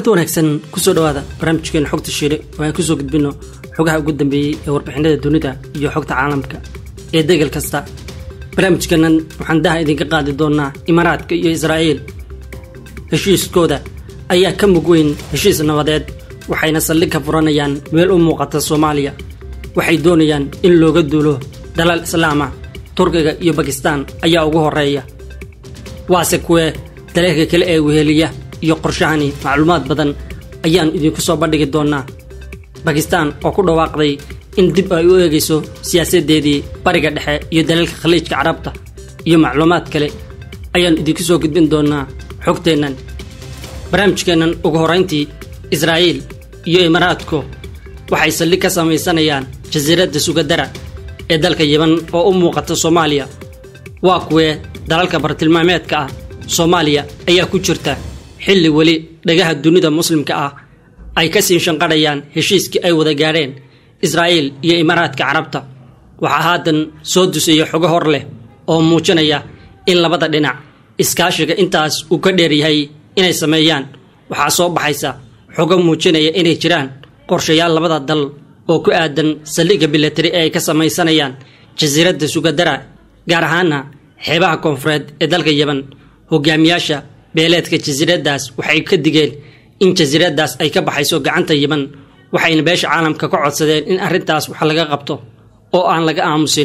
kulanti wanaagsan kusoo dhawaada barnaamijkeena xogta shiire oo aan kusoo gudbino xogaha ugu dambeeyey ee warbixinada dunida iyo xogta caalamka ee degal kasta barnaamijkeennan waxaan daha idinka qaadi doonaa imaaraadka iyo israa'iil heshiiskooda ayaa ka mug weyn heshiis nabadeed waxayna saldhig ka furanayaan meel u muuqata soomaaliya waxay doonayaan in looga duulo dalal islaama turkiga iyo bakistaan ayaa ugu horreeya waase kuwee daleelka kale ee weheliya iyo qorshahani macluumaad badan ayaan idinku soo bandhigi doonaa bakistaan oo ku dhawaaqday in dib ay u eegayso siyaasaddeedii bariga dhexe iyo daleelka khaliijka carabta iyo macluumaad kale ayaan idinku soo gudbin doonaa xogteennan barnaamijkeennan ugu horrayntii israa'iil iyo imaaraadku waxay saldhig ka samaysanayaan jasiiradda sugadara ee dalka yiban oo u muuqata soomaaliya waa kuwee dalalka bartilmaameedka ah soomaaliya ayaa ku jirta xilli weli dhagaha dunida muslimka ah ay ka sii shanqadhayaan heshiiskii ay wada gaadheen israa'iil iyo imaaraadka carabta waxaa haatan soo dusaya xogo hor leh oo muujinaya in labada dhinac iskaashiga intaas uu ka dheeryahay inay sameeyaan waxaa soo baxaysa xogo muujinaya inay jiraan qorshayaal labada dal oo ku aadan saldhigga bilatari ee ay ka samaysanayaan jasiiradda sugadara gaar ahaana xeebaha koonfureed ee dalka yeban hogaamiyaasha beeleedka jasiiraddaas waxay ka digeen in jasiiraddaas ay ka baxayso gacanta yiman waxayna beesha caalamka ka codsadeen in arrintaas wax laga qabto oo aan laga aamusin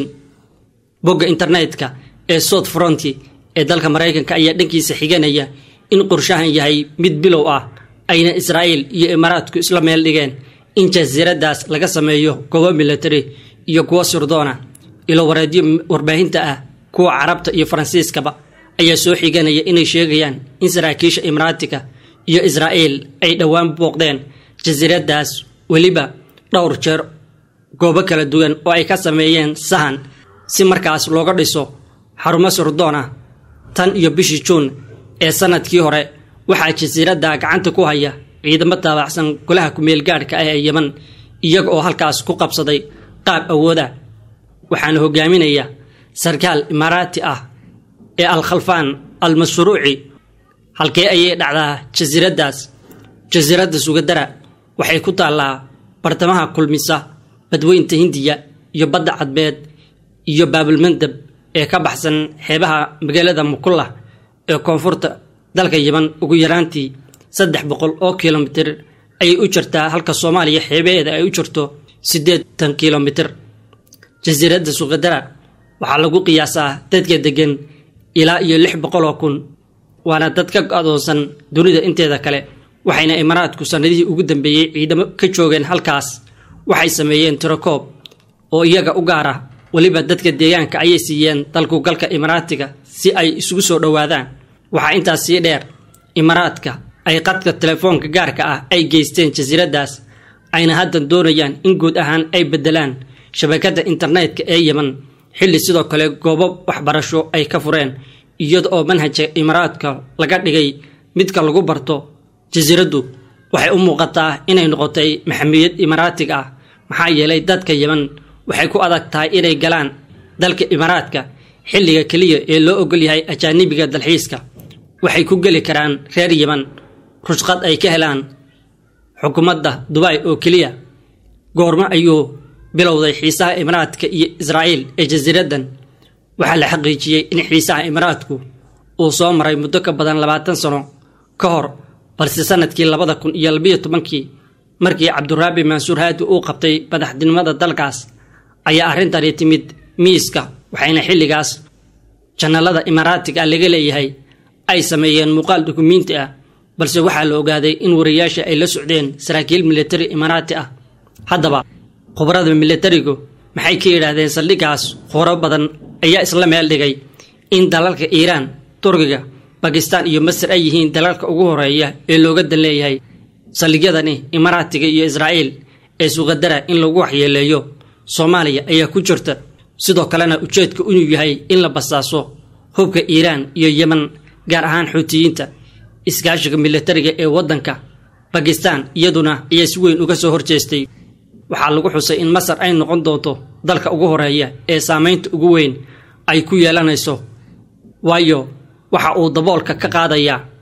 bogga internetka ee south fronti ee dalka maraykanka ayaa dhankiisa xiganaya in qorshahan yahay mid bilow ah ayna israa'iil iyo imaaraadku isla meel dhigeen in jasiiraddaas laga sameeyo goobo milatari iyo kuwo sirdoona ilo wareedyo warbaahinta ah kuwa carabta iyo faransiiskaba ayaa soo xiganaya inay sheegayaan in saraakiisha imaaraatiga iyo israa'iil ay dhowaan booqdeen jasiiraddaas weliba dhowr jeer goobo kala duwan oo ay ka sameeyeen sahan si markaas looga dhiso xarumo sirdoon ah tan iyo bishii juun ee sannadkii hore waxaa jasiiradda gacanta ku haya ciidamo taabacsan golaha kumeel gaadhka ah ee yeman iyaga oo halkaas ku qabsaday qaab awooda waxaana hogaaminaya sarkaal imaaraati ah ee al-khalfaan al-mashruuci halkee ayay dhacdaa jasiiraddaas jasiiradda sugadara waxay ku taallaa bartamaha kulmisa badweynta hindiya iyo badda cadbeed iyo baabulmandab ee ka baxsan xeebaha magaalada mukullah ee koonfurta dalka yiban ugu yaraantii saddex boqol oo kilomitir ayay u jirtaa halka soomaaliya xeebaheeda ay u jirto siddeetan kilomitir jasiiradda sugadara waxaa lagu qiyaasaa dadka deggan ilaa iyo lix boqoloo kun waana dad ka adoonsan dunida inteeda kale waxayna imaaraadku sannadihii ugu dambeeyey ciidamo ka joogeen halkaas waxay sameeyeen tirakoob oo iyaga u gaar ah weliba dadka deegaanka ayay siiyeen dalkugalka imaaraatiga si ay isugu soo dhowaadaan waxaa intaas sii dheer imaaraadka ay qadka telefoonka gaarka ah ay geysteen jasiiraddaas ayna haddan doonayaan in guud ahaan ay beddelaan shabakadda internetka ee yeman xilli sidoo kale goobo waxbarasho ay ka fureen iyada oo manhajka imaaraadka laga dhigay midka lagu barto jasiiraddu waxay u muuqataa inay noqotay maxamiyad imaaraatiga ah maxaa yeelay dadka yeman waxay ku adag tahay inay galaan dalka imaaraadka xilliga keliya ee loo ogol yahay ajaanibiga dalxiiska waxay ku geli karaan reer yeman rushqad ay ka helaan xukuumadda dubai oo keliya goormo ayuu bilowday xiisaha imaaraadka iyo israa'iil ee jasiiraddan waxaa la xaqiijiyey in xiisaha imaaraadku uu soo maray muddo ka badan labaatan sano ka hor balse sannadkii labada kun iyo labiyo tobankii markii cabduraabi mansuur haadi uu qabtay madaxtinimada dalkaas ayaa arrintani timid miiska waxayna xilligaas janalada imaaraatiga laga leeyahay ay sameeyeen muuqaal dukumiinti ah balse waxaa la ogaaday in wariyaasha ay la socdeen saraakiil militari imaaraati ah haddaba khubarada militarigu maxay ka yidhaahdeen saldhiggaas khubaro badan ayaa isla meel dhigay in dalalka iiraan turkiga bakistaan iyo masar ay yihiin dalalka ugu horeeya ee looga dan leeyahay saldhigyadani imaaraatiga iyo israa'iil ee suqadara in lagu waxyeeleeyo soomaaliya ayaa ku jirta sidoo kalena ujeedka inuu yahay in la basaaso hubka iiraan iyo yeman gaar ahaan xuutiyiinta iskaashiga militariga ee waddanka bakistaan iyaduna ayaa si weyn uga soo horjeestay waxaa lagu xusay in masar ay noqon doonto dalka ugu horeeya ee saamaynta ugu weyn ay ku yeelanayso waayo waxa uu daboolka ka qaadayaa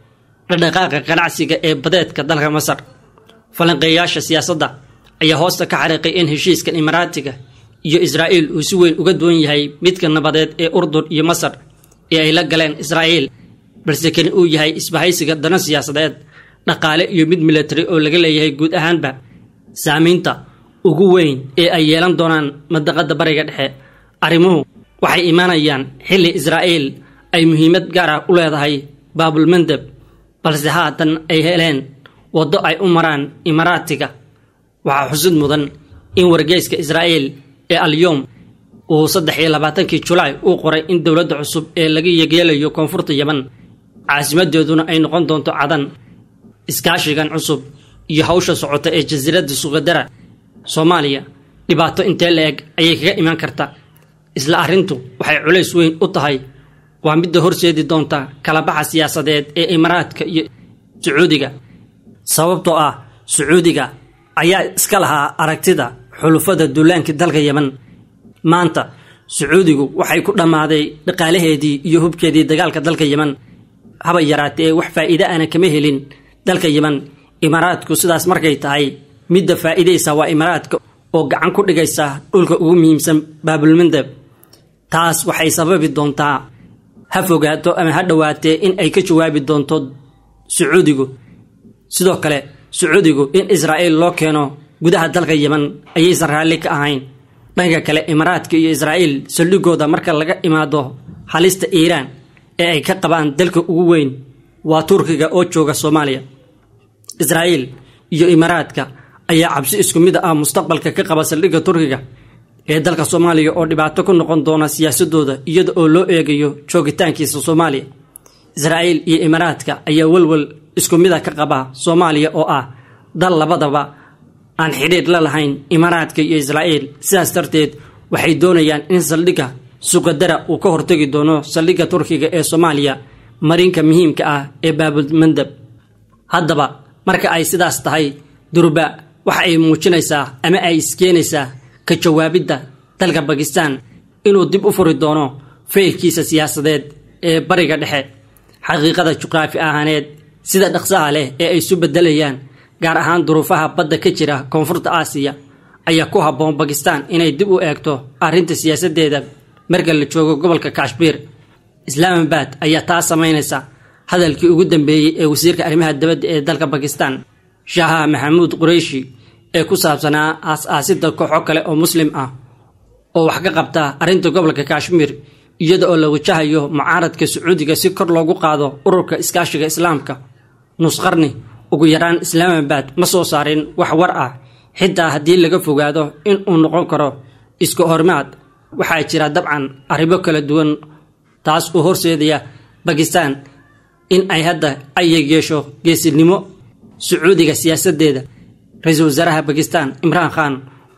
dhaqdhaqaaqa ganacsiga ee badeedka dalka masar falanqeeyaasha siyaasadda ayaa hoosta ka xariiqay in heshiiskan imaaraatiga iyo israa'iil uu si weyn uga duwan yahay midka nabadeed ee urdun iyo masar ee ay la galeen israa'iil balse kani uu yahay isbahaysiga dana siyaasadeed dhaqaale iyo mid milatari oo laga leeyahay guud ahaanba saamaynta ugu weyn ee ay yeelan doonaan madaqadda bariga dhexe arrimuhu waxay imaanayaan xilli israa'iil ay muhiimad gaar ah u leedahay baabulmandeb balse haatan ay heleen waddo ay u maraan imaaraatiga waxaa xusid mudan in wargeyska israa'iil ee alyom uu saddex iyo labaatankii julaay uu qoray in dowladda cusub ee laga yegeelayo koonfurta yeman caasimadeeduna ay noqon doonto cadan iskaashigan cusub iyo hawsha socota ee jasiiradda suqadara soomaaliya dhibaato intee la-eg ayay kaga imaan karta isla arrintu waxay culays weyn u tahay waa midda horseedi doonta kalabaxa siyaasadeed ee imaaraadka iyo sacuudiga sababtoo ah sacuudiga ayaa iska lahaa aragtida xulufada duulaankii dalka yeman maanta sacuudigu waxay ku dhammaaday dhaqaalaheedii iyo hubkeedii dagaalka dalka yeman haba yaraatee wax faa'iide ana kama helin dalka yeman imaaraadku sidaas markay tahay midda faa'iidaysa waa imaaraadka oo gacan ku dhigaysa dhulka ugu muhiimsan baabulmandeb taas waxay sababi doontaa ha fogaato ama ha dhowaatee in ay ka jawaabi doonto sacuudigu sidoo kale sacuudigu in israa'iil loo keeno gudaha dalka yeman ayaysan raalli ka ahayn dhanka kale imaaraadka iyo israa'iil saldhigooda marka laga imaado halista iiraan ee ay ka qabaan dalka ugu weyn waa turkiga oo jooga soomaaliya israa'iil iyo imaaraadka ayaa cabsi isku mid ah mustaqbalka ka qaba saldhigga turkiga ee dalka soomaaliya oo dhibaato ku noqon doona siyaasadooda iyada oo loo eegayo joogitaankiisa soomaaliya israa'iil iyo imaaraadka ayaa welwel isku mida ka qaba soomaaliya oo ah dal labadaba aan xidhiidh la lahayn imaaraadka iyo israa'iil sidaas darteed waxay doonayaan in saldhigga suqadara uu ka hortegi doono saldhigga turkiga ee soomaaliya marinka muhiimka ah ee baabulmandab haddaba marka ay sidaas tahay durba waxa ay muujinaysaa ama ay iskeenaysaa ka jawaabidda dalka bakistan inuu dib u furi doono faylkiisa siyaasadeed ee bariga dhexe xaqiiqada juqraafi ahaaneed sida dhaqsaha leh ee ay isu beddelayaan gaar ahaan duruufaha badda ka jira koonfurta aasiya ayaa ku habboon bakistan inay dib u eegto arrinta siyaasaddeeda marka la joogo gobolka kashmiir islaamabad ayaa taa samaynaysa hadalkii ugu dambeeyey ee wasiirka arrimaha dibadda ee dalka bakistan shaaha maxamuud qureyshi ee ku saabsanaa aas-aasidda kooxo kale oo muslim ah oo wax ka qabta arrinta gobolka kashmiir iyada oo la wajahayo mucaaradka sacuudiga si kor loogu qaado ururka iskaashiga islaamka nusqarni ugu yaraan islaamabad ma soo saarin wax war ah xitaa haddii laga fogaado in uu noqon karo iska hormaad waxaa jira dabcan arrimo kala duwan taas oo horseedaya bakistan in ay hadda ay yeesho geesinimo sacuudiga siyaasaddeeda ra-iisul wasaaraha bakistan imraan khan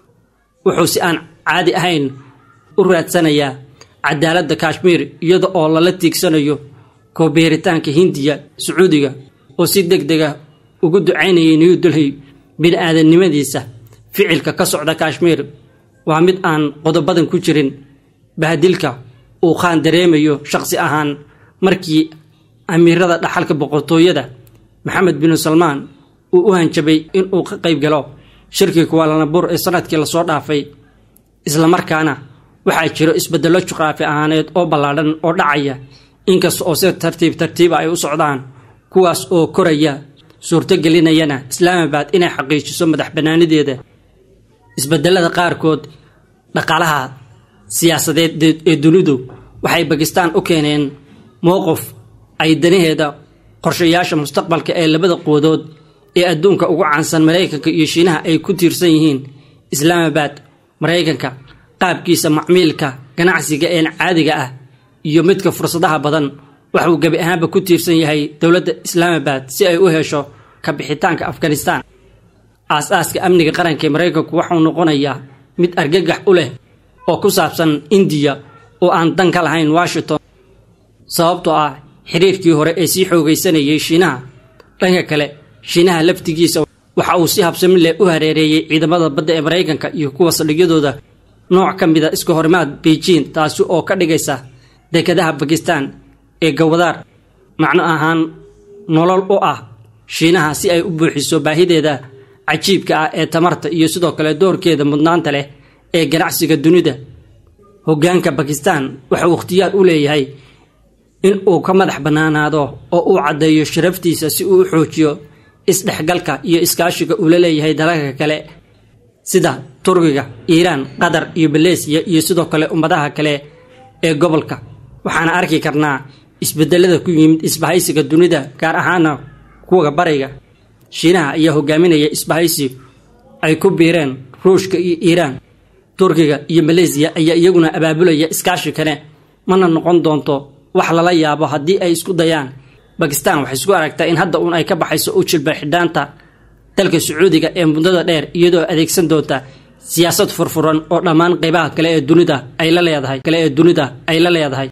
wuxuu si aan caadi ahayn u raadsanayaa cadaaladda kashmiir iyada oo lala tiigsanayo koobeeritaanka hindiya sacuudiga oo si deg dega ugu ducaynayay new delhi bini-aadamnimadiisa ficilka ka socda kashmiir waa mid aan qodobadan ku jirin bahadilka uu khaan dareemayo shaqsi ahaan markii amiirada dhaxalka boqortooyada maxamed binu salmaan uu u hanjabay inuu ka qayb galo shirkii kuwaalanabur ee sanadkii lasoo dhaafay islamarkaana waxaa jiro isbeddello juqraafi ahaaneed oo ballaadhan oo dhacaya inkasta oo si tartiib tartiiba ay u socdaan kuwaas oo koraya suurtogelinayana islaamabad inay xaqiijiso madax bannaanideeda isbedelada qaarkood dhaqaalaha siyaasadeed ee dunidu waxay bakistan u keeneen mowqif ay danaheeda qorshayaasha mustaqbalka ee labada quwadood ee adduunka ugu caansan maraykanka iyo shiinaha ay ku tiirsan yihiin islaamabad maraykanka qaabkiisa macmiilka ganacsiga een caadiga ah iyo midka fursadaha badan waxuu gebi ahaanba ku tiirsan yahay dowladda islaamabad si ay u hesho kabixitaanka afghanistan aas-aaska amniga qaranka ee maraykanku waxuu noqonayaa mid argagax u leh oo ku saabsan indiya oo aan dan ka lahayn washington sababtoo ah xiriirkii hore ee sii xoogaysanayay shiinaha dhanka kale shiinaha laftigiisa waxa uu si habsami leh u hareereeyey ciidamada badda ee maraykanka iyo kuwa saldhigyadooda nooc ka mida iska horimaad beijing taasi oo ka dhigaysa dekadaha bakistan ee gawadaar macno ahaan nolol u ah shiinaha si ay u buuxiso baahideeda cajiibka ah ee tamarta iyo sidoo kale doorkeeda mudnaanta leh ee ganacsiga dunida hoggaanka bakistan waxauu ikhtiyaar u leeyahay in uu ka madax bannaanaado oo uu caddeeyo sharaftiisa si uu u xoojiyo isdhexgalka iyo iskaashiga uu la leeyahay dalalka kale sida turkiga iiraan qatar iyo maleesiya iyo sidoo kale ummadaha kale ee gobolka waxaana arki karnaa isbedelada ku yimid isbahaysiga dunida gaar ahaana kuwa bariga shiinaha ayaa hogaaminaya isbahaysi ay ku biireen ruushka iyo iiraan turkiga iyo maleesiya ayaa iyaguna abaabulaya iskaashi kale mana noqon doonto wax lala yaabo haddii ay isku dayaan bakistan waxay isku aragtaa in hadda uun ay ka baxayso u jilba xidhaanta dalka sacuudiga ee muddada dheer iyadoo adeegsan doonta siyaasad furfuran oo dhammaan qaybaha kale ee dunida ay la leedahay kale ee dunida ay la leedahay